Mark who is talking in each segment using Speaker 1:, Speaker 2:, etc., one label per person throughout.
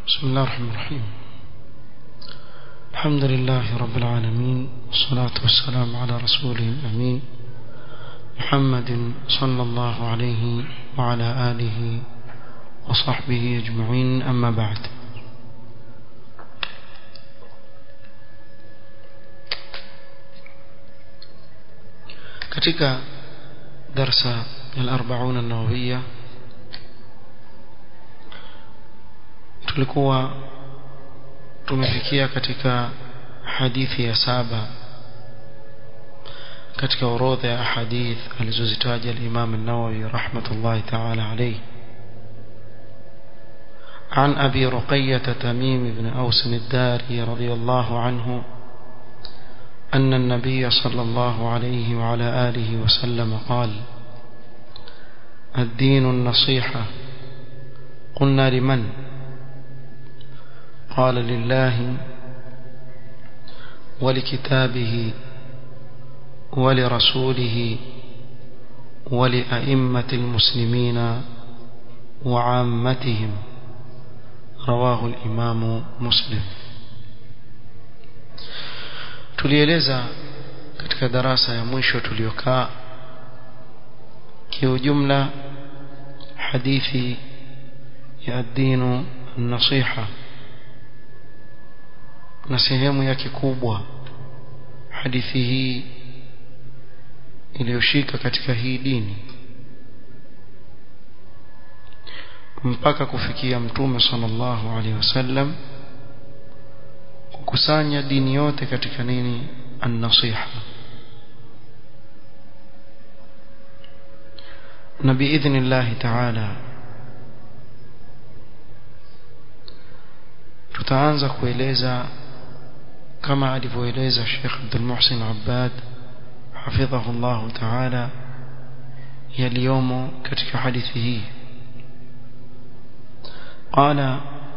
Speaker 1: بسم الله الرحمن الرحيم الحمد لله رب العالمين والصلاة والسلام على رسوله الأمين محمد صلى الله عليه وعلى آله وصحبه أجمعين أما بعد katika darsa al-arba'un an-nawawiyya tulikuwa tumefikia katika hadithi ya saba katika orodha ya hadith alizozitaja al-Imam an-Nawawi rahmatullahi ta'ala alayhi عن أبي رقية تميم بن أوس الداري رضي الله عنه أن النبي صلى الله عليه وعلى آله وسلم قال الدين النصيحة قلنا لمن قال لله ولكتابه ولرسوله ولأئمة المسلمين وعامتهم رواه الإمام مسلم tulieleza katika darasa ya mwisho tuliokaa kiujumla hadithi ya dinu nasiha na sehemu yake kubwa hadithi hii iliyoshika katika hii dini mpaka kufikia mtume sallallahu alaihi wasallam kukusanya dini yote katika nini an-nasiha na biidhnillah ta'ala tutaanza kueleza kama alivyoeleza Sheikh Abdul Muhsin Abbad hafidhahu Allah ta'ala yaliyomo katika hadithi hii قال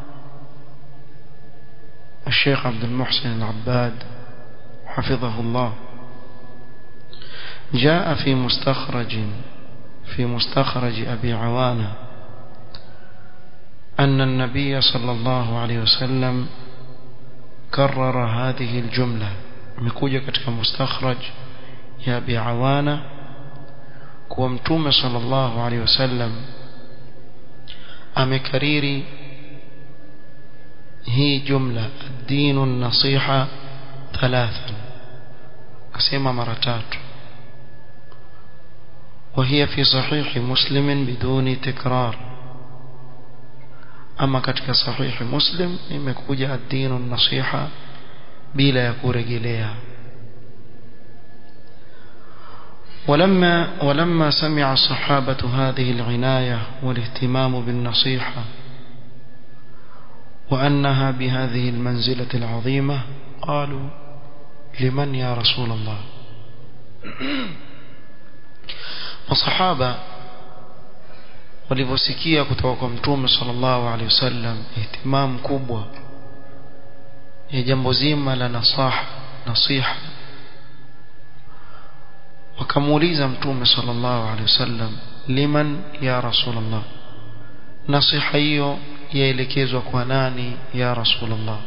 Speaker 1: الشيخ عبد المحسن العباد حفظه الله جاء في مستخرج في مستخرج أبي عوانة أن النبي صلى الله عليه وسلم كرر هذه الجملة مكوجة كتك مستخرج يا أبي عوانة كومتوم صلى الله عليه وسلم أمكريري هي جملة الدين النصيحة ثلاثا أسمى مرتات وهي في صحيح مسلم بدون تكرار أما كتك صحيح مسلم imekuja الدين النصيحة bila ya kurejelea ولما ولما سمع الصحابة هذه العناية والاهتمام بالنصيحة وأنها بهذه المنزلة العظيمة قالوا لمن يا رسول الله وصحابة walivyosikia kutoka kwa mtume sallallahu alaihi wasallam ihtimam kubwa ya jambo zima la nasaha nasiha wakamuuliza mtume sallallahu alaihi wasallam liman ya rasulullah nasiha hiyo yaelekezwa kwa nani ya rasulullah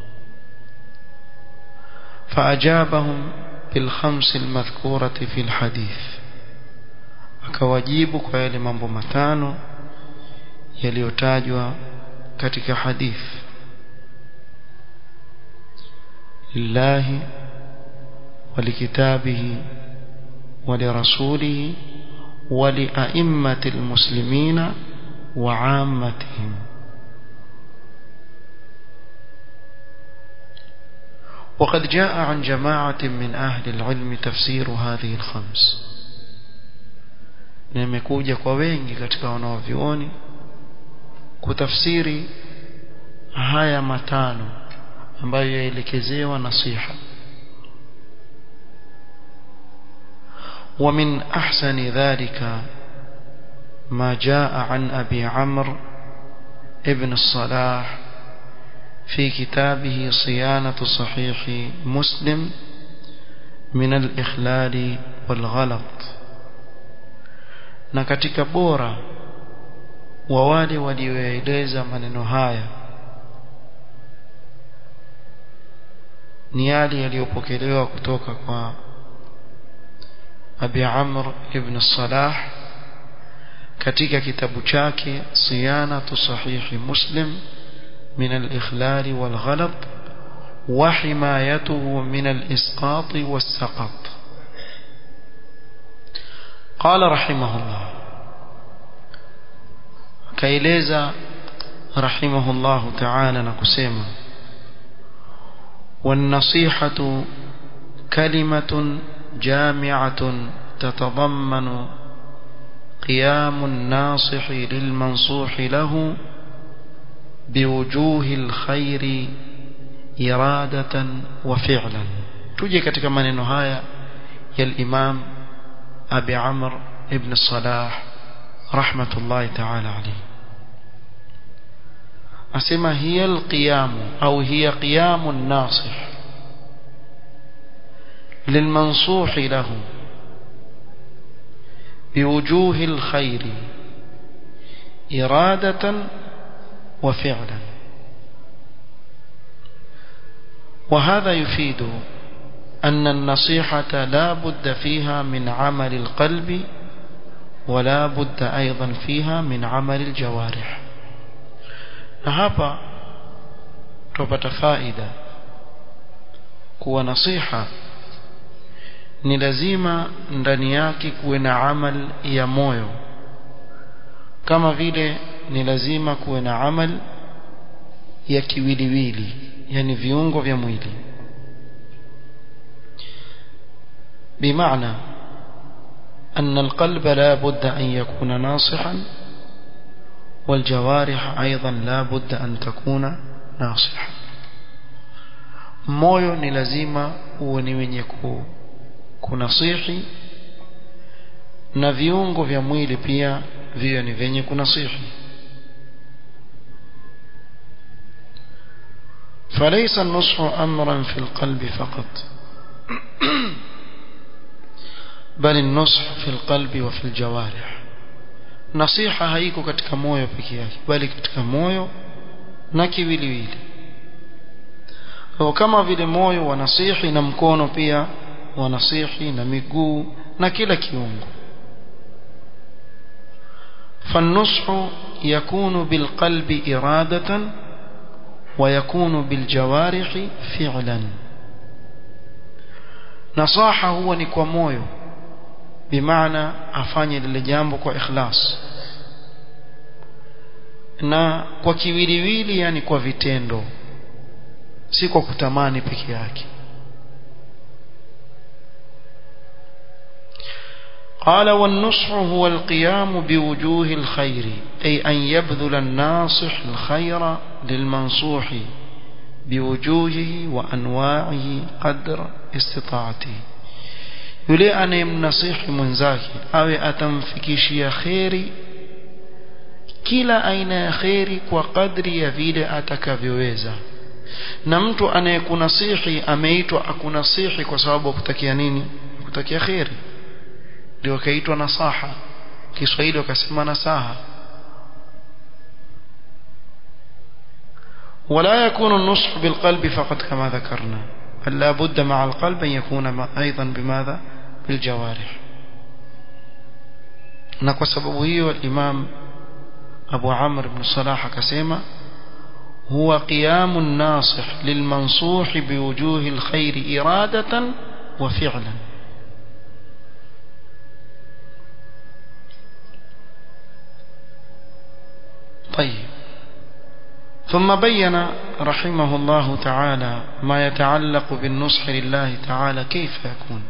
Speaker 1: فأجابهم بالخمس المذكورة في الحديث akawajibu kwa yale mambo matano yaliyotajwa katika hadith lillahi ولكتابه ولرسوله ولأئمة المسلمين وعامتهم وقد جاء عن جماعة من أهل العلم تفسير هذه الخمس nimekuja kwa wengi katika wanaovioni kutafsiri haya matano ambayo yaelekezewa nasiha ومن أحسن ذلك ما جاء عن أبي عمرو ابن الصلاح في كتابه صيانة صحيح مسلم من الإخلال والغلط na katika bora wa wale walioeleza maneno haya ni yale yaliyopokelewa kutoka kwa Abi Amr ibn Salah katika kitabu chake Siyanatu Sahihi Muslim min al-ikhlal wal ghalat wa himayatuhu min al-isqat was-saqat qala rahimahullah kaeleza rahimahullah ta'ala na kusema والنصيحة كلمة جامعة تتضمن قيام الناصح للمنصوح له بوجوه الخير إرادة وفعلا تجي katika maneno haya ya الإمام أبي عمرو ابن الصلاح رحمة الله تعالى عليه أسمى هي القيام أو هي قيام الناصح للمنصوح له بوجوه الخير إرادة وفعلا وهذا يفيد أن النصيحة لا بد فيها من عمل القلب ولا بد أيضا فيها من عمل الجوارح هذا تبت فائدة kuwa nasiha ni lazima ndani yake kuwe na amal ya moyo kama vile ni lazima kuwe na amal ya kiwiliwili yani viungo vya mwili بمعنى أن القلب لا بد أن يكون ناصحا والجوارح أيضا لا بد أن تكون ناصحا moyo ni lazima uwe ni wenye kunasihi na viungo vya mwili pia viwe ni vyenye kunasihi فليس النصح أمرا في القلب فقط بل النصح في القلب وفي الجوارح نصيحة haiko katika moyo pekee yake bali katika moyo na kiwiliwili kama vile moyo wanasihi na mkono pia wanasihi na miguu na kila kiungo فالنصح يكون بالقلب إرادة ويكون بالجوارح فعلا نصاحة هو نكوى مويو بمعنى أفاني للجامب وإخلاص na kwa kiwiliwili yani kwa vitendo si kwa kutamani peke yake قال والنصح هو القيام بوجوه الخير أي أن يبذل الناصح الخير للمنصوح بوجوهه وأنواعه قدر استطاعته yule anayemnasihi mwenzake awe atamfikishia kheri kila aina ya kheri kwa kadri ya vile atakavyoweza na mtu anayekunasihi ameitwa akunasihi kwa sababu akutakia nini kutakia kheri ndio kaitwa nasaha Kiswahili wakasema nasaha ولا يكون النصح بالقلب فقط كما ذكرنا بل لا بد مع القلب أن يكون أيضا بماذا بالجوارح نكو سبب هي الإمام أبو عمرو بن صلاح كسيما هو قيام الناصح للمنصوح بوجوه الخير إرادة وفعلا طيب ثم بين رحمه الله تعالى ما يتعلق بالنصح لله تعالى كيف يكون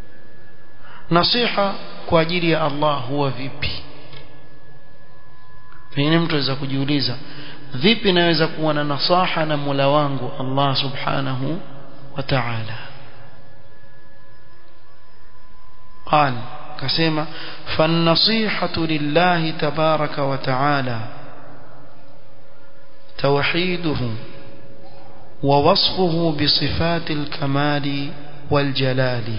Speaker 1: نصيحة kwa ajili ya Allah huwa vipi pengine mtu aweza kujiuliza vipi naweza kuwa na nasaha na Mola wangu Allah subhanahu wa ta'ala قال كسمة فالنصيحة لله تبارك وتعالى توحيده ووصفه بصفات الكمال والجلال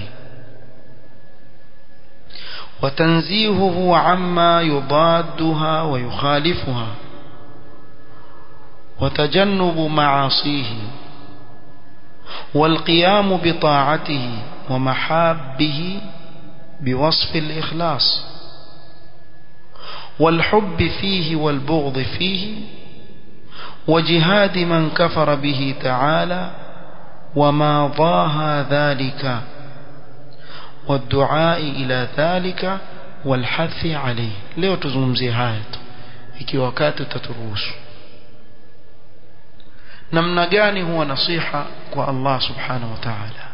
Speaker 1: وتنزيهه عما يضادها ويخالفها وتجنب معاصيه والقيام بطاعته ومحابه بوصف الإخلاص والحب فيه والبغض فيه وجهاد من كفر به تعالى وما ضاها ذلك والدعاء إلى ذلك والحث عليه leo tuzungumzie haya tu ikiwa wakati utaturuhusu namna gani huwa nasiha kwa Allah subhanahu wa ta'ala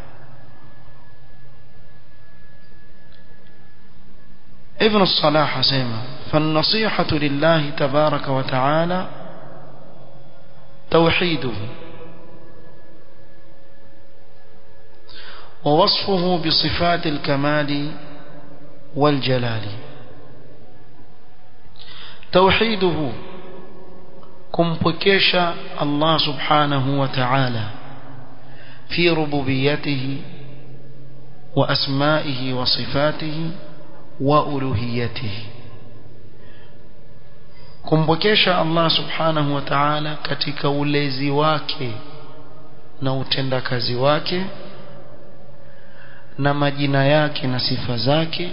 Speaker 1: ابن الصلاح سيما فالنصيحة لله تبارك وتعالى توحيده ووصفه بصفات الكمال والجلال توحيده kumpwekesha Allah subhanahu wa ta'ala fi rububiyatihi wa asma'ihi wa sifatihi wa uluhiyatihi kumpwekesha Allah subhanahu wa ta'ala katika ulezi wake na utendakazi wake na majina yake na sifa zake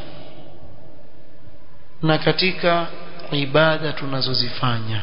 Speaker 1: na katika ibada tunazozifanya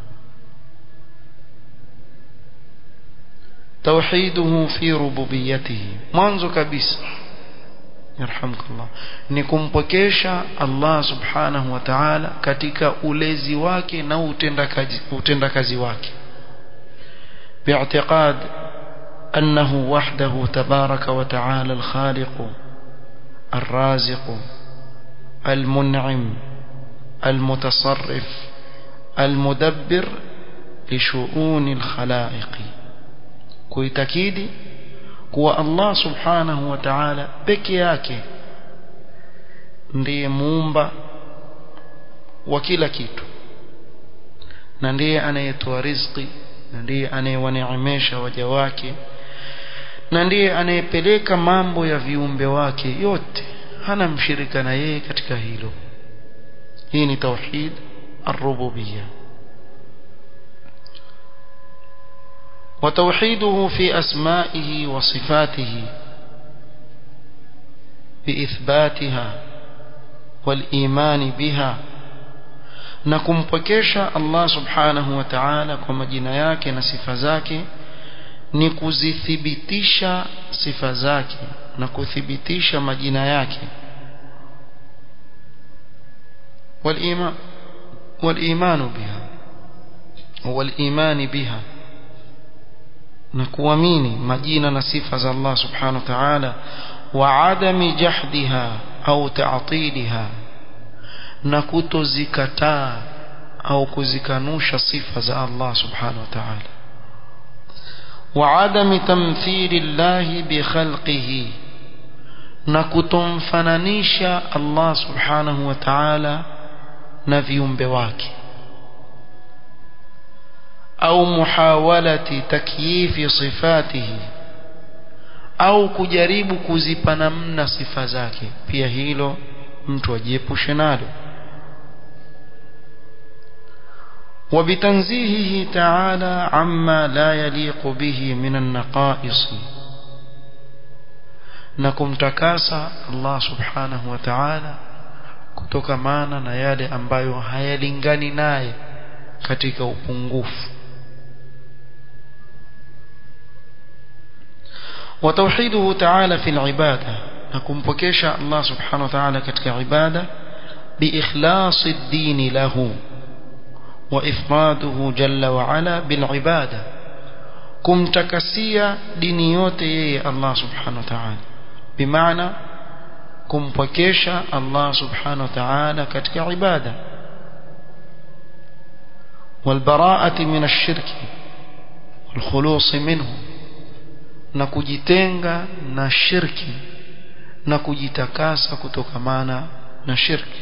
Speaker 1: توحيده في ربوبيته mwanzo kabisa yarhamkallah ni kumpokesha Allah subhanahu wa ta'ala katika ulezi wake na utendakazi utendakazi wake باعتقاد أنه وحده تبارك وتعالى الخالق الرازق المنعم المتصرف المدبر لشؤون الخلائق kuitakidi kuwa Allah subhanahu wa ta'ala peke yake ndiye muumba wa kila kitu na ndiye anayetoa riziki na ndiye anayewaneemesha waja wake na ndiye anayepeleka mambo ya viumbe wake yote hana mshirika na yeye katika hilo hii ni tauhid ar-rububiyyah وتوحيده في أسمائه وصفاته بإثباتها والإيمان بها نكمبكيشا الله سبحانه وتعالى كما جناياك نصف ذاك nikuzithibitisha sifa zake na kuthibitisha majina yake wal-iman wal-iman biha wal-iman biha na kuamini majina na sifa za Allah subhanahu wa ta'ala wa adami jahdiha au ta'tiliha na kutozikataa au kuzikanusha sifa za Allah subhanahu wa ta'ala wa adami tamthili Allah bi khalqihi na kutomfananisha Allah subhanahu wa ta'ala na viumbe wake au muhawalati takyifi sifatihi au kujaribu kuzipa namna sifa zake pia hilo mtu ajiepushe nalo وبتنزيهه تعالى عما لا يليق به من النقائص نكم تكاسى الله سبحانه وتعالى kutokamana na yale ambayo hayalingani naye katika upungufu وتوحيده تعالى في العبادة نكون بكيشا الله سبحانه وتعالى كتك عبادة بإخلاص الدين له وإفراده جل وعلا بالعبادة كم تكسيا دينيوتي الله سبحانه وتعالى بمعنى كم بكيشا الله سبحانه وتعالى كتك عبادة والبراءة من الشرك والخلوص منه na kujitenga na shirki na kujitakasa kutokamana na shirki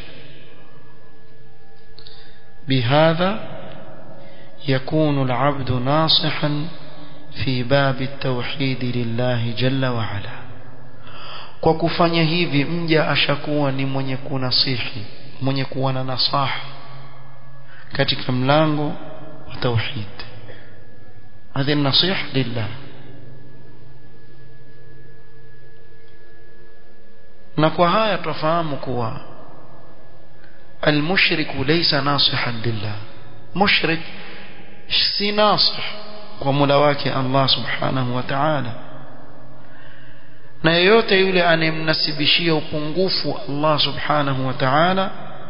Speaker 1: بهذا يكون العبد ناصحا في باب التوحيد لله جل وعلا kwa kufanya hivi mja ashakuwa ni mwenye kunasihi mwenye kuwa na nasaha katika mlango wa tauhid hadhi nasiha lillah na kwa haya tufahamu kuwa المشرك ليس ناصحا لله مشرك si nasih kwa Mola wake Allah Subhanahu wa Ta'ala na yeyote yule anemnasibishia upungufu Allah Subhanahu wa Ta'ala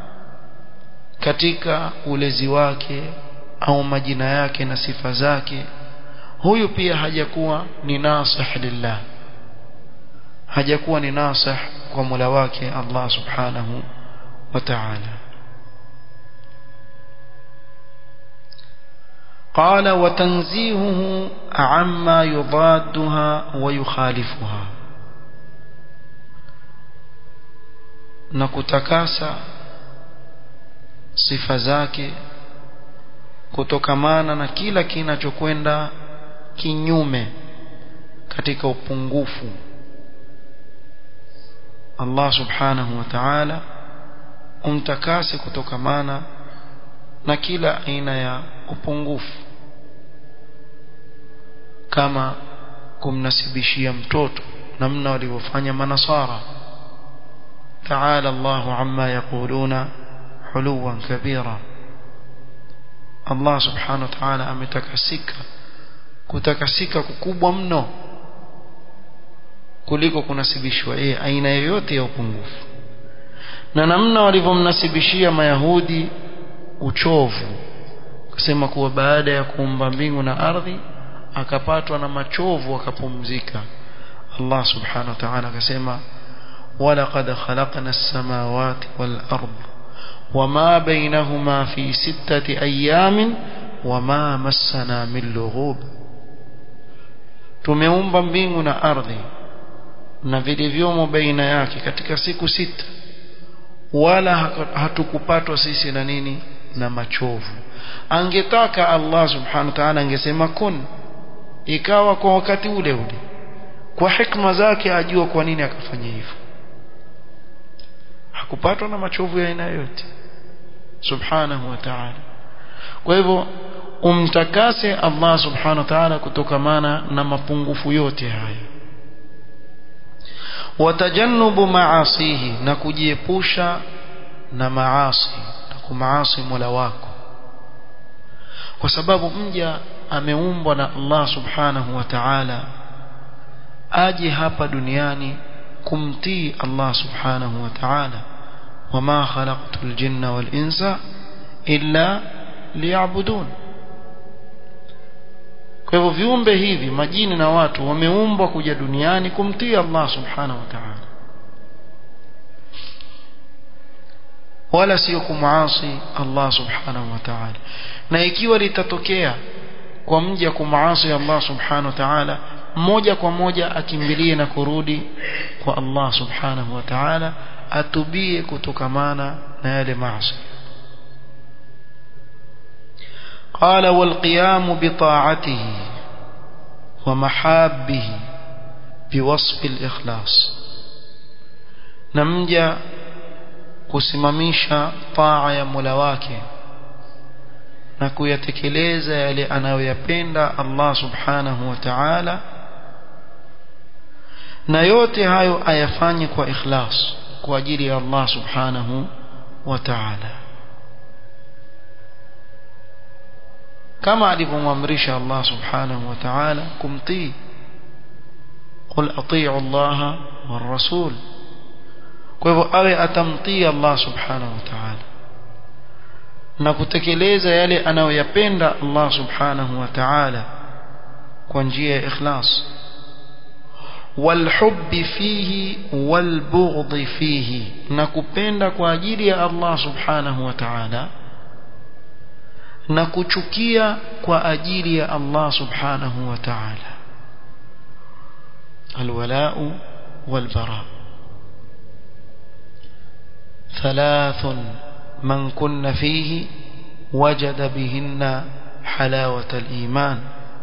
Speaker 1: katika ulezi wake au majina yake na sifa zake huyu pia hajakuwa ni nasih lillah hajakuwa ni nasih kwa Mola wake Allah Subhanahu wa Ta'ala قال وتنزيهه عما يضادها ويخالفها na kutakasa sifa zake kutokamana na kila kinachokwenda kinyume katika upungufu Allah subhanahu wa ta'ala umtakase kutokamana na kila aina ya upungufu kama kumnasibishia mtoto namna walivyofanya manasara تعالى الله عما يقولون حلوا كبيرا الله سبحانه وتعالى ametakasika kutakasika kukubwa mno kuliko kunasibishwa yeye aina yoyote ya upungufu na namna walivyomnasibishia mayahudi uchovu kusema kuwa baada ya kuumba mbingu na ardhi akapatwa na machovu akapumzika Allah subhanahu wa ta'ala akasema ولقد خلقنا السماوات والأرض وما بينهما في ستة أيام وما مسنا من لغوب tumeumba mbingu na ardhi na vilivyomo baina yake katika siku sita wala hatukupatwa sisi na nini na machovu angetaka Allah subhanahu wa ta'ala angesema kun ikawa kwa wakati ule ule kwa hikma zake ajua kwa nini akafanya hivyo hakupatwa na machovu ya aina yote subhanahu wa ta'ala kwa hivyo umtakase Allah subhanahu wa ta'ala kutokamana na mapungufu yote haya watajannubu maasihi na kujiepusha na maasi na kumaasi Mola wako kwa sababu mja ameumbwa na Allah subhanahu wa ta'ala aje hapa duniani kumtii Allah subhanahu wa ta'ala wama khalaqtul jinna wal insa illa liya'budun kwa hivyo viumbe hivi majini na watu wameumbwa kuja duniani kumtii Allah subhanahu wa ta'ala wala sio kumaasi Allah subhanahu wa ta'ala na ikiwa litatokea kwa mja kumaasi Allah subhanahu wa ta'ala moja kwa moja akimbilie na kurudi kwa Allah subhanahu wa ta'ala atubie kutokamana na yale maasi قال والقيام بطاعته ومحابه بوصف الإخلاص نمجا kusimamisha taa ya Mola wake na kuyatekeleza yale anayoyapenda Allah subhanahu wa ta'ala na yote hayo ayafanye kwa ikhlas kwa ajili ya Allah subhanahu wa ta'ala kama alivyomwamrisha Allah subhanahu wa ta'ala kumtii qul atii'u Allah war rasul kwa hivyo awe atamtii Allah subhanahu wa ta'ala na kutekeleza yale anayoyapenda Allah subhanahu wa ta'ala kwa njia ya ikhlas والحب فيه والبغض فيه nakupenda kwa ajili ya Allah subhanahu wa ta'ala na kuchukia kwa ajili ya Allah subhanahu wa ta'ala alwala'u walbara ثلاث من كن فيه وجد بهن حلاوة الإيمان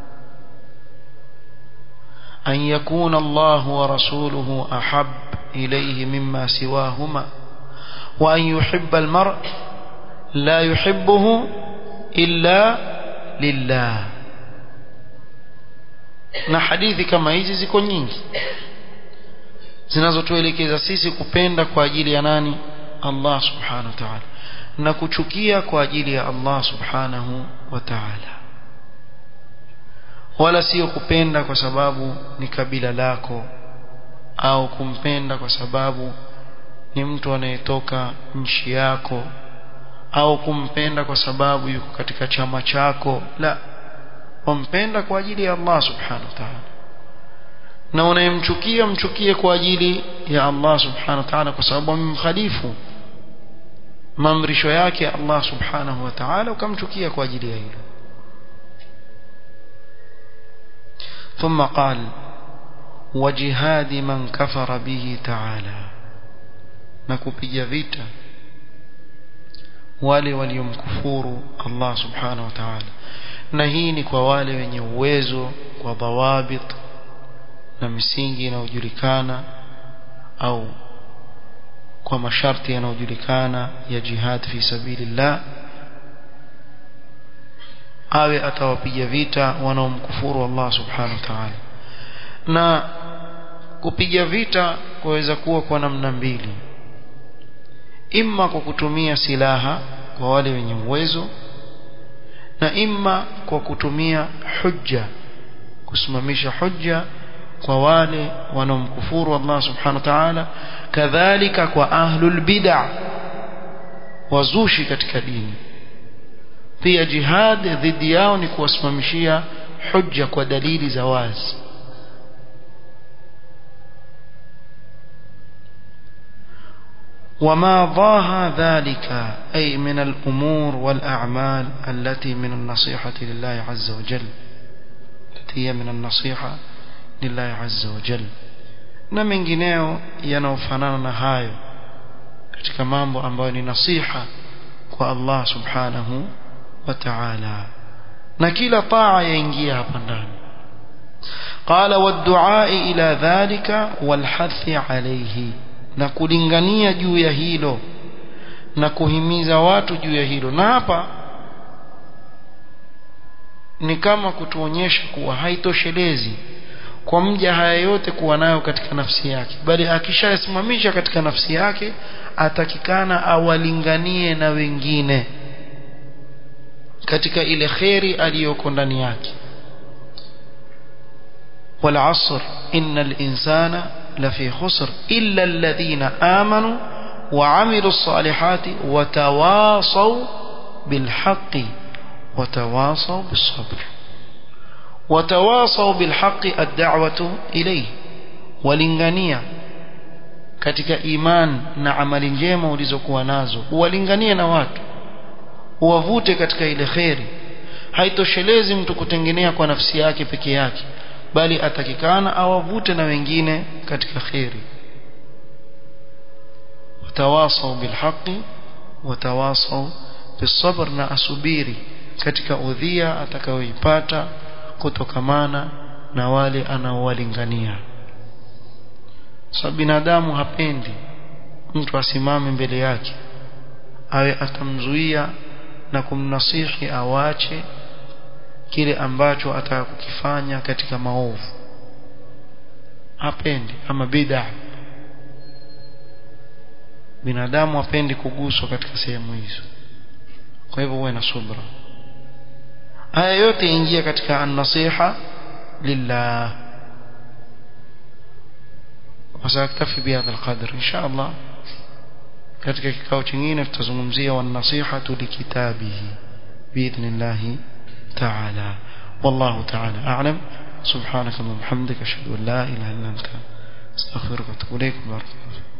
Speaker 1: أن يكون الله ورسوله أحب إليه مما سواهما وأن يحب المرء لا يحبه إلا لله na hadithi kama hizi ziko nyingi zinazotuelekeza sisi kupenda kwa ajili ya nani Allah subhanahu wa ta'ala na kuchukia kwa ajili ya Allah subhanahu wa ta'ala wala sio kupenda kwa sababu ni kabila lako au kumpenda kwa sababu ni mtu anayetoka nchi yako au kumpenda kwa sababu yuko katika chama chako la wampenda kwa ajili ya Allah subhanahu wa ta'ala na unayemchukia mchukie kwa ajili ya Allah subhanahu wa ta'ala kwa sababu amemkhalifu maamrisho yake Allah subhanahu wa ta'ala ukamchukia kwa ajili ya hilo ثم قال وجهاد من كفر به تعالى نكوبيا vita wale waliomkufuru Allah subhanahu wa ta'ala na hii ni kwa wale wenye uwezo kwa dhawabit na misingi inayojulikana au kwa masharti yanayojulikana ya jihad fi sabilillah awe atawapiga vita wanaomkufuru Allah subhanahu wa ta'ala na kupiga vita kuweza kuwa kwa namna mbili imma kwa kutumia silaha kwa wale wenye uwezo na imma kwa kutumia hujja kusimamisha hujja kwa wale wanaomkufuru Allah subhanahu wa ta'ala kadhalika kwa ahlul bid'ah wazushi katika dini pia jihad dhidi yao ni kuwasimamishia hujja kwa dalili za wazi وما ضاها ذلك أي من الأمور والأعمال التي من النصيحة لله عز وجل التي هي من النصيحة لله عز وجل na mengineo yanayofanana na hayo katika mambo ambayo ni nasiha kwa Allah subhanahu wa ta'ala na kila taa yaingia hapa ndani qala wad-du'a ila dhalika wal-hathi alayhi na kulingania juu ya hilo na kuhimiza watu juu ya hilo na hapa ni kama kutuonyesha kuwa haitoshelezi kwa mja haya yote kuwa nayo katika nafsi yake bali akishayasimamisha katika nafsi yake atakikana awalinganie na wengine katika ile kheri aliyoko ndani yake والعصر إن الإنسان لفي خسر إلا الذين آمنوا وعملوا الصالحات وتواصوا بالحق وتواصوا بالصبر وتواصوا بالحق الدعوة إليه ولنغانيا katika iman na amali njema ulizokuwa nazo uwalinganie na watu uwavute katika ile kheri haitoshelezi mtu kutengenea kwa nafsi yake peke yake bali atakikana awavute na wengine katika kheri watawasau bilhaqi watawasau bisabr na asubiri katika udhia atakayoipata kutokamana na wale anaowalingania sa binadamu hapendi mtu asimame mbele yake awe atamzuia na kumnasihi awache kile ambacho ataka kukifanya katika maovu hapendi ama bid'a binadamu hapendi kuguswa katika sehemu hizo kwa hivyo uwe na subra haya yote ingia katika an-nasiha lillah وسأكتفي بهذا القدر إن شاء الله katika kikao kingine tutazungumzia wan-nasihatu likitabihi biidhnillah تعالى والله تعالى أعلم سبحانك اللهم وبحمدك أشهد أن لا إله إلا أنت استغفرك وأتوب إليك بارك الله